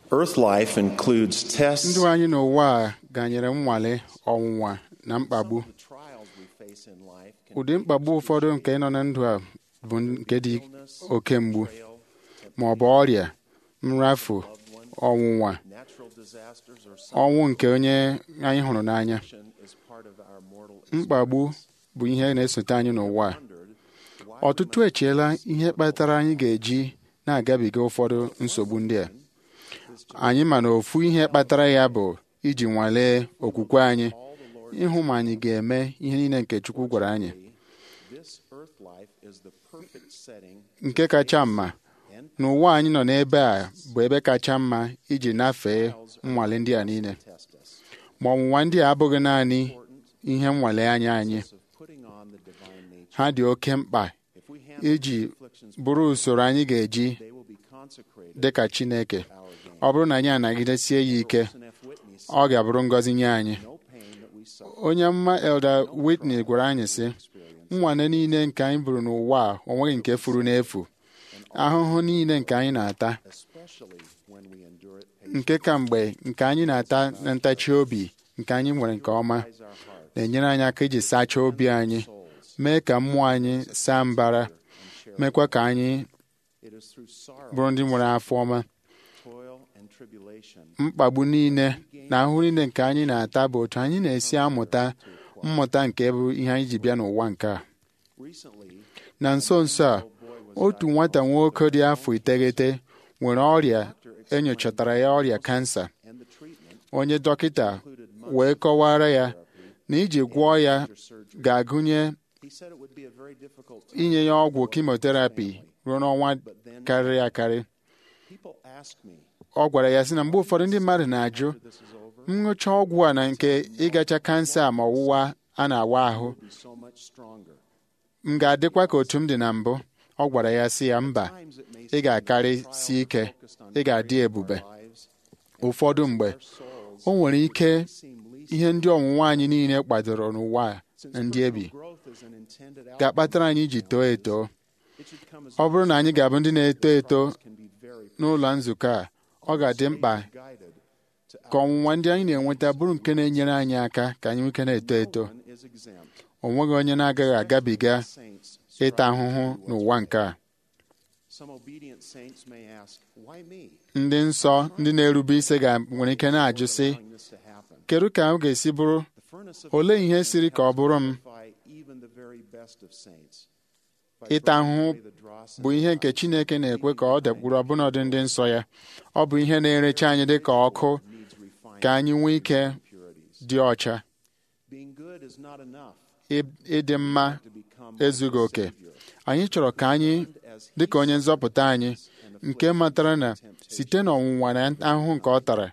Earth life includes tests ndụ anyị n'ụwa a ganyere nnwale ọnwụnwa na mkpagbu the trials we face in life can ụdị mkpagbu ụfọdụ nke nọ na ndụ a bụ nke dị oke mgbu ma ọ bụ ọrịa nrafu ọnwụnwa natural disasters or ọnwụ nke onye anyị hụrụ n'anya sin is part of our mortal mkpagbu bụ ihe na-esote anyị n'ụwa a wondered why ọtụtụ echeela ihe kpatara anyị ga-eji na-agabiga ụfọdụ nsogbu ndị a anyị ma na ofu ihe kpatara ya bụ iji nwalee okwukwe anyị ịhụ ma anyị ga-eme ihe niile nke Chukwu gwara anyị this earth life is the perfect setting nke kacha mma n'ụwa anyị nọ n'ebe a bụ ebe kacha mma iji nafee nnwale ndị a niile test us ma ọnwụnwa ndị a abụghị naanị ihe nnwale anya anyị of putting on the divine nature. ha dị oke mkpa If we handle iji these afflictions, bụrụ usoro anyị ga-eji they will be consecrated dị ka Chineke our gain. ọ bụrụ na anyị anagidesie ya ike Wilson F. Whitney said, ọ ga-abụrụ ngọzi nye anyị No pain that we suffer onye mma Elder Whitney gwara anyị sị nnwane niile nke anyị buru n'ụwa a o nweghị nke furu n'efu ahụhụ niile nke anyị na-ata especially when we endure it nke ka mgbe nke anyị na-ata na ntachi obi nke anyị nwere nke ọma patience our heart na-enyere anyị aka iji sachaa obi anyị mee ka mmụọ anyị saa mbara mekwa ka anyị it is through sorrow bụrụ ndị nwere afọ ọma toil and tribulation mkpagbu niile na ahụhụ niile nke anyị na-ata bụ otu anyị na-esi amụta mmụta nke bụ ihe anyị ji bịa n'ụwa nke a recently na nso nso a otu nwata nwoke dị afọ iteghete nwere ọrịa enyochatara ya ọrịa kansa and the treatment onye dọkịta wee kọwara ya na iji gwọọ ya ga-agụnye he said it would be a very difficult time. inye ya ọgwụ kimoterapi ruo n'ọnwa karịrị akarị people ask me ọ gwara ya sị na mgbe ụfọdụ ndị mmadụ na-ajụ this is over nnụcha ọgwụ a na nke ịgacha kansa ma ọwụwa a na-awa ahụ be so much stronger m ga-adịkwa ka otu m dị na mbụ ọ gwara ya sị ya mba times it may ị ga-akarị si ike ị ga-adị ebube lives ụfọdụ mgbe souls o nwere ike seem least ihe ndị ọnwụnwa anyị niile kwadoro n'ụwa a na ndị ebi growth is an intended outcome ga-akpatara anyị iji too eto it should come as ọ bụrụ na anyị ga-abụ ndị na-eto eto can be very n'ụlọ nzukọ a ọ ga-adị mkpa guided to ka ọnwụnwa ndị anyị na-enweta bụrụ nke na-enyere anyị aka ka anyị nwee ike na-eto eto one is exempt o nweghị onye na-agaghị agabiga saints ịta ahụhụ n'ụwa nke a some obedient saints may ask why me ndị nsọ ndị na-erube isi ga nwere ike na-ajụ sị allowing this to happen kedu ka m ga-esi bụrụ the furnace of olee ihe siri ka ọ bụrụ m purify even the very best of saints by ịta burning ahụhụ away the dross bụ and ihe nke Chineke na-ekwe ka ọ dakwuru ọbụnadị ndị nsọ ya ọ bụ ihe na-erecha anyị dị ka ọkụ needs refinement ka anyị nwee ike purities dị ọcha being good is not enough Ị- ịdị mma to become ezughị oke Savior. anyị chọrọ ka anyị as dị ka onye nzọpụta anyị nke matara na site n'ọnwụnwa na ahụhụ nke ọ tara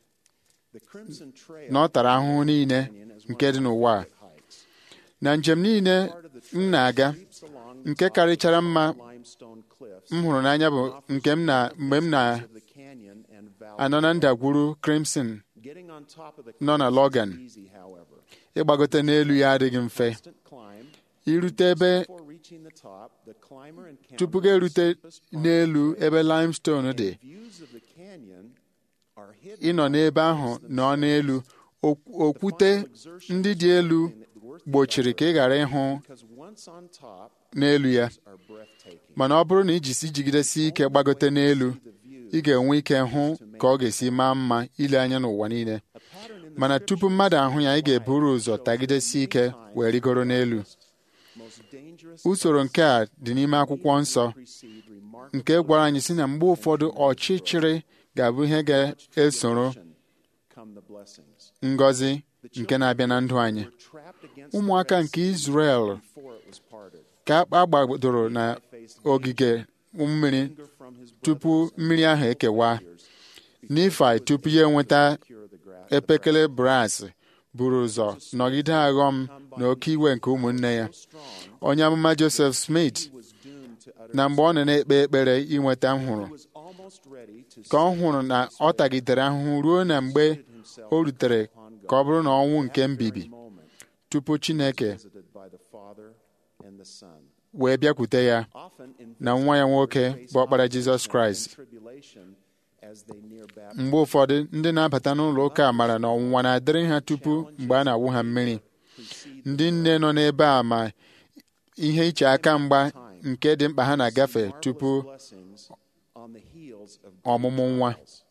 the crimson trail na ọ tara ahụhụ niile nke dị n'ụwa a hikes na njem niile m na-aga creeps along nke karịchara mma limestone cliffs m hụrụ n'anya bụ nke m na mgbe m na-anọ of the canyon and valley na ndagwurugwu Crimson getting on top of the nọ na cliffs Logan is easy however ịgbagote n'elu ya adịghị mfe constant climb irute ebe before reaching the top the climber tupu encounters ga erute the steepest part n'elu ebe limestone dị views of the canyon are hidden ịnọ n'ebe ahụ nọ n'elu ok- okwute ndị dị elu gbochiri ka ị ghara ịhụ because once on top n'elu ya are breathtaking mana ọ bụrụ na ijisi jigidesi ike gbagote n'elu ị ga-enwe ike hụ ka ọ ga-esi maa mma ile anya n'ụwa niile a pattern in the mana tupu mmadụ ahụ ya ị ga-eburu ụzọ tagidesi ike wee rigoro n'elu most dangerous usoro nke a dị n'ime akwụkwọ nsọ precede remarkable nke gwara anyị si na mgbe ụfọdụ ọchịchịrị ga-abụ ihe ga-esoro come the blessings ngọzi nke na-abịa na ndụ anyị trapped against ụmụaka nke Izrel before it was parted ka a gbadoro na ogige mmiri from his tupu mmiri ahụ ekewa Nifai tupu ya enweta cure the grass epekele bras buru ụzọ nọgide aghọm na oke iwe nke ụmụnne ya onye amụma Joseph Smith was doomed to utter na mgbe ọ nọ na-ekpe ekpere inweta nhụrụ was almost ready to ka ọ hụrụ na ọ tagidere ahụhụ ruo na mgbe o rutere ka ọ bụrụ na ọnwụ nke mbibi moment tupu Chineke visited by the Father and the Son wee bịakwute ya often in na nwa ya nwoke bụ ọkpara Jizọs Kraịst tribulation as they near baptism. mgbe ụfọdụ ndị na-abata n'ụlọ ụka mara na ọnwụnwa na-adịrị ha tupu mgbe a na-awụ ha mmiri precede ndị nne nọ n'ebe a ma ihe iche aka mgba nke dị mkpa ha na-agafe marvelous tupu blessings on the heels of ọmụmụ nwa trials.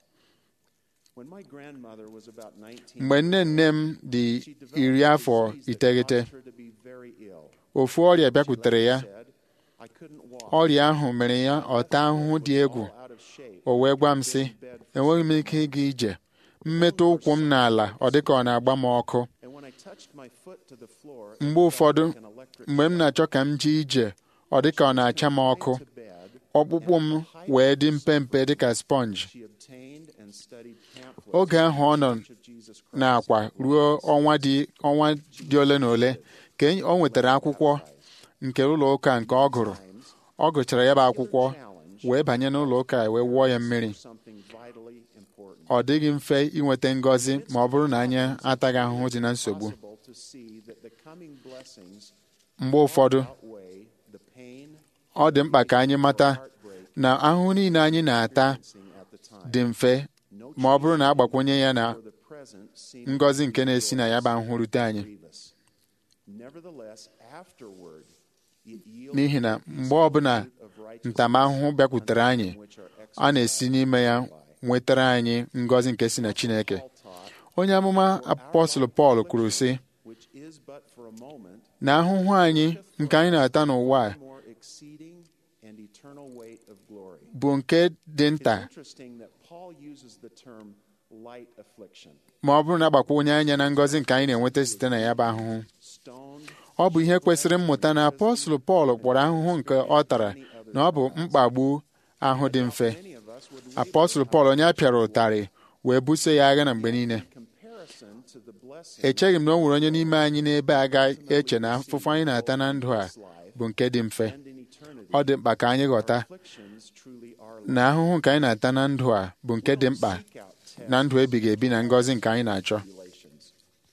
When my grandmother was about 19, mgbe nne nne m dị she developed iri a afọ disease that iteghete caused her to be very ill. ofu ọrịa She bịakwutere ya later said, "I couldn't walk. ọrịa ahụ mere ya ọta ahụhụ dị egwu All out of shape. o wee gwa m sị enweghị m ike ịga ije mmetụ ụkwụ m n'ala ọ dịka ọ na-agba m ọkụ And when I touched my foot to the floor, it mgbe felt ụfọdụ like an electric mgbe m na-achọ ka m jee ije ọ dịka ọ na-acha m ọkụ to bed. ọkpụkpụ m wee dị mpempe dịka sponge She obtained and studied pamphlets oge ahụ ọ nọ of Jesus Christ. n'akwa ruo ọnwa dị ọnwa dị ole na ole ka enyi- o nwetara akwụkwọ nke ụlọ ụka nke ọ gụrụ ọ gụchara ya bụ akwụkwọ wee banye n'ụlọ ụka wee wụọ ya mmiri Something vitally important. ọ dịghị mfe inweta ngọzi ma ọ bụrụ na anyị ataghị ahụhụ dị na nsogbu Possible to see that the coming blessings mgbe ụfọdụ outweigh the pain ọ dị mkpa ka anyị mata heartbreak na ahụhụ niile anyị na-ata experiencing at the time. dị mfe No ma ọ bụrụ na agbakwunye ya na for the present seemed ngọzi nke na-esi na ya bụ ahụhụ rute anyị grievous. Nevertheless, afterward, it yields n'ihi na mgbe ọbụla of righteousness ntamahụhụ bịakwutere anyị which are a na-esi n'ime ya nwetara anyị ngọzi nke si na Chineke all taught, onye amụma apọstụl Pọl kwuru sị which is but for a moment, na ahụhụ anyị nke anyị na-ata n'ụwa a more exceeding and eternal weight of glory. bụ nke dị It's nta interesting that Paul uses the term light affliction. ma ọ bụrụ na agbakwunye anya na ngọzi nke anyị na-enweta site na ya bụ ahụhụ Stoned, ọ bụ ihe kwesịrị mmụta na apọstụl Pọl kpọrọ ahụhụ nke ọ tara na ọ bụ mkpagbu ahụ dị mfe many of us would apọstụl Pọl onye a pịara ụtarị wee buso ya agha na mgbe niile in comparison to the blessing echeghị m na o nwere onye n'ime anyị n'ebe a ga-eche na afụfụ anyị na-ata na ndụ a bụ nke dị mfe and in eternity. ọ dị mkpa ka anyị ghọta Afflictions truly are na ahụhụ nke anyị na-ata na ndụ a bụ nke dị mkpa seek out tests na ndụ ebighị ebi na ngọzi nke anyị na-achọ tribulations.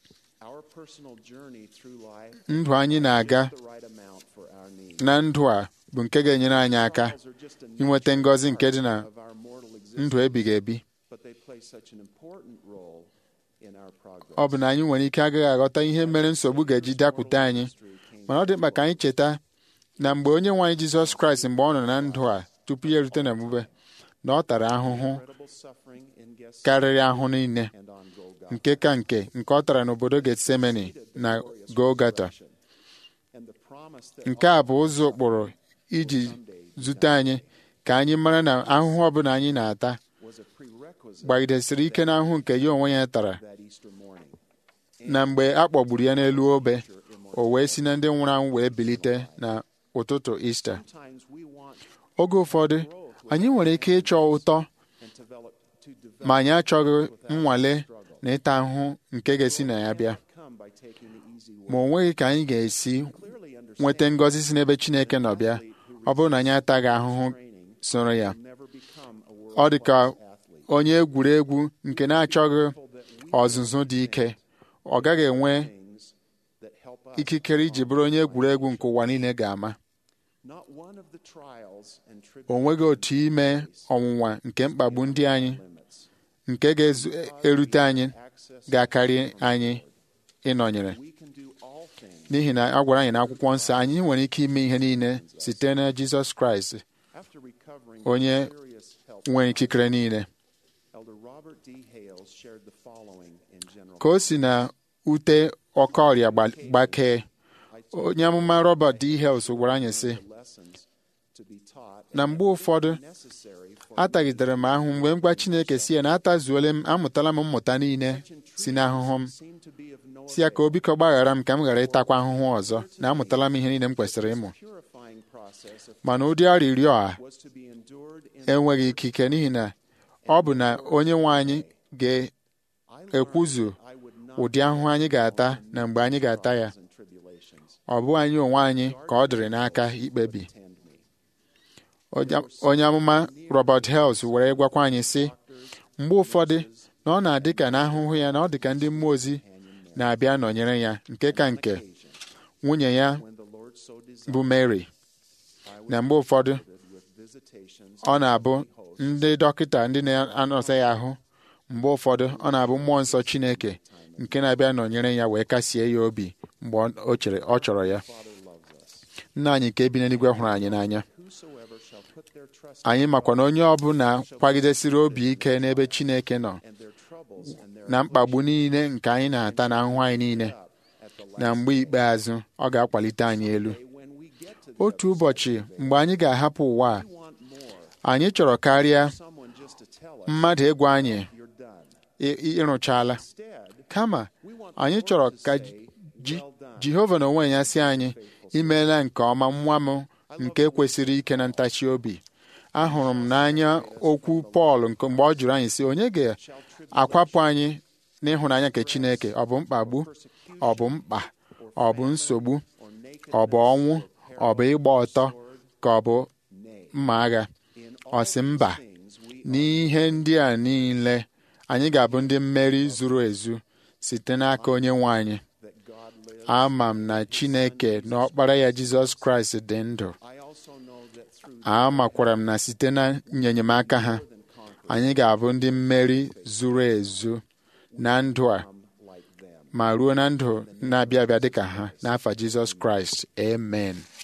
Our personal journey through life ndụ anyị na-aga is the right amount for our needs. na ndụ a bụ nke ga-enyere anyị aka Trials are just a inweta natural ngọzi nke part dị na of our mortal ndụ existence, ebighị ebi but they play such an important role in our progress. ọ bụ na anyị nwere ike agaghị aghọta ihe mere nsogbu ga-eji dakwute anyị mana ọ dị mkpa ka anyị cheta na mgbe onye nwe anyị Jizọs Kraịst mgbe ọ nọ na ndụ a tupu ya erute na mgbube na ọ tara ahụhụ Incredible suffering in Gethsemane karịrị ahụ niile and on Golgotha. nke ka nke nke ọ tara n'obodo Getsemani na Golgata And the promise that nke a bụ ụzọ ụkpụrụ iji zute anyị ka anyị mara na ahụhụ ọbụla anyị na-ata was a prerequisite gbagidesiri ike n'ahụhụ nke ya onwe ya tara that Easter morning. na mgbe a kpọgburu ya n'elu obe o wee si na ndị nwụrụ anwụ wee bilite na ụtụtụ Ista Sometimes we want oge ụfọdụ anyị nwere ike ịchọ ụtọ and develop to develop ma anyị achọghị nnwale na ịta ahụhụ nke ga-esi na ya bịa come by taking the easy way. ma o nweghị ka anyị ga-esi Clearly understand nweta ngọzi si n'ebe Chineke nọ bịa ọ bụrụ na anyị ataghị ahụhụ training soro ya will never become a ọ dị ka world-class athlete. onye egwuregwu nke na-achọghị ọzụzụ dị ike ọ gaghị enwe Things that help us. ikikere iji bụrụ onye egwuregwu nke ụwa niile ga-ama Not one of the trials and o nweghị otu ime ọnwụnwa nke mkpagbu ndị anyị limits nke ga-erute anyị access ga-akarị anyị ịnọnyere we can do all things n'ihi na a gwara anyị n'akwụkwọ nsọ anyị nwere ike ime ihe niile site na Jizọs Kraịst after recovering onye from serious health. nwere ikikere niile Elder Robert D. Hales shared the following in general. ka o si na ute ọkọ ọrịa gba- gbakee onye amụma Robert D. Hales gwara anyị sị The lessons to be taught na mgbe ụfọdụ necessary for atagidere m ahụ mgbe m gwa Chineke si ya na atazuole m amụtala m mmụta niile si n'ahụhụ m seem to be of no si ya ka o biko gbaghara m ka m ghara ịtakwa ahụhụ ọzọ na amụtala m ihe niile m kwesịrị ịmụ purifying process of mana ụdị arịrịọ a was to be endured in enweghị ikike n'ihi na ọ bụ na onye nwe anyị I ga-ekwuzu learned I would not ụdị ahụhụ anyị ga-ata na mgbe anyị ga-ata ya and tribulations ọ bụ anyị onwe anyị ka ọ dịrị n'aka ikpebi attend me. Onye- onye amụma Robert Hales were gwakwa anyị sị mgbe ụfọdụ na ọ na-adị ka na ahụhụ ya na ọ dị ka ndị mmụọ ozi na-abịa nọnyere ya nke ka nke nwunye ya When the Lord so desired, bụ Mary I was na mgbe ụfọdụ with visitations ọ na-abụ ndị dọkịta ndị na-anọsa ya ahụ mgbe ụfọdụ ọ na-abụ mmụọ nsọ Chineke nke na-abịa nọnyere ya wee kasie ya obi mgbe ọ chere ọ chọrọ ya nna anyị nke bi n'eluigwe hụrụ anyị n'anya Whosoever shall put their trust anyị makwa na onye ọbụla kwagidesiri obi ike n'ebe Chineke nọ and their troubles and their na mkpagbu niile nke anyị na-ata na ahụhụ anyị niile at the last na mgbe ikpeazụ ọ ga-akwalite anyị elu day when we get to the otu ụbọchị mgbe anyị ga-ahapụ ụwa a we want more. anyị chọrọ karịa Someone just to tell us mmadụ ịgwa anyị you're done. ị- ị- ịrụchaala Instead, kama we want anyị the chọrọ Lord to ka say, Ji- well done. Jehova na onwe ya sị anyị imeela nke ọma nwa m nke kwesịrị ike na ntachi obi ahụrụ m n'anya okwu Pọl nke mgbe ọ jụrụ anyị sị onye ga-akwapụ anyị n'ịhụnanya nke Chineke ọ bụ mkpagbu ọ bụ mkpa ọ bụ nsogbu or naked ọ bụ ọnwụ ọ bụ ịgba ọtọ ka ọ bụ nay. mma agha In ọ sị mba things we n'ihe ndị a niile anyị ga-abụ ndị mmeri zuru ezu site n'aka onye nwe anyị that God lives. ama m na Chineke na ọkpara ya Jizọs Kraịst dị ndụ I also know that through amakwara m na site na nyenyemaka ha anyị ga-abụ ndị mmeri zuru ezu na ndụ a them like them. ma ruo na ndụ na-abịa abịa dịka ha n'afa Jizọs Kraịst amen